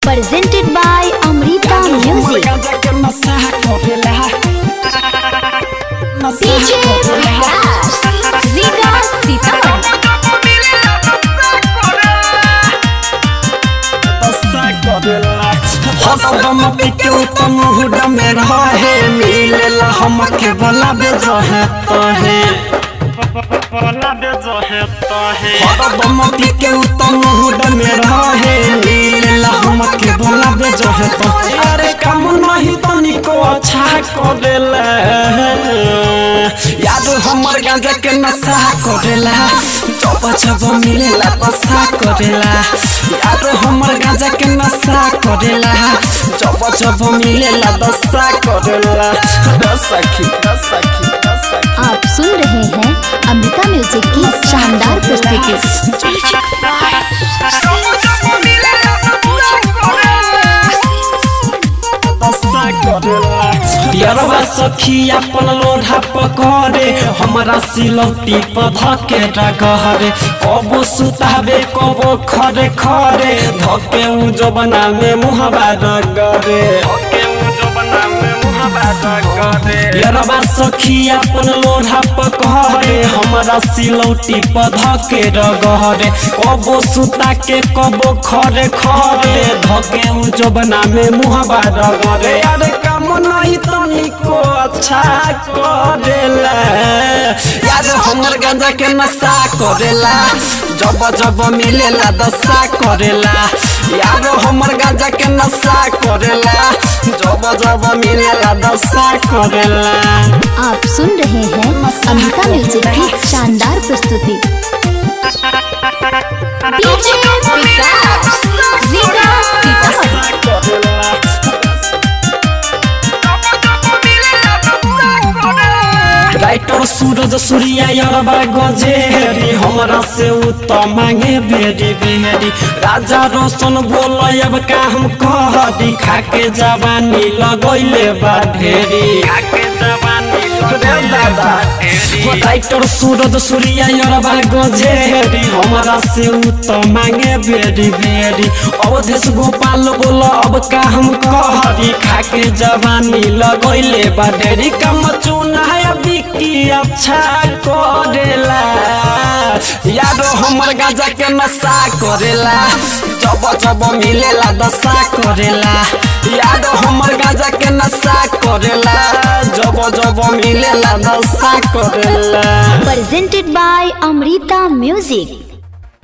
presented by Amrita Music. DJ Vikas, Vikas Sitaman. हसरमती के उत्तम hood में रहे मिलेला हमके बोला बेजो है तो है हसरमती के उत्तम हुड में रहे मिलेला हमके बोला बेजो है तो अरे कम नहीं तनिको अच्छा करेला याद हमर गांजा के नशा करेला जब जब मिलेला नशा करेला याद हमर गांजा के नशा करेला जब जब मिलेला दशा करेला सखी सखी सखी आप सुन रहे हैं अमृता म्यूजिक की शानदार प्रस्तुति यरवा सखी अपन लोढ़ा पकड़े हमरा सिलौटी पर धके डगहरे कबो सुतावे कबो खरे खरे धके उ जबना में मुहबा रगरे यरवा सखी अपन लोढ़ा पकड़े हमरा सिलौटी पर धके रगहरे कबो सुता के कबो खरे खरे धके उ जबना में मुहबा रगरे अरे काम नहीं तनिको अच्छा करेला यार हमर गांजा के नशा करेला जब जब मिलेला दशा करेला यार हमर गांजा के नशा करेला जब जब मिलेला दशा करेला आप सुन रहे हैं अमृता म्यूजिक की शानदार प्रस्तुति DJ विकास, विकास सीतामढ़ी। राइटर सूरज सूर्या यरबा गजेरी हमरा से उत्तम मांगे बेरी बेरी राजा रोशन बोल अब का हम कहरी खाके जवानी लगैले बा ढेरी राइटर सूरज सूर्या यरबा गजेरी हमरा से उत्तम मांगे बेरी बेरी अवधेश गोपाल बोल अब का हम कहरी खाके जवानी लगैले बा ढेरी कम चुनाया बिकी अच्छा करेला यारो हमर गाजा के नशा करेला जब जब मिलेला दशा करेला यारो हमर गाजा के नशा करेला जब जब मिलेला दशा करेला presented by Amrita Music.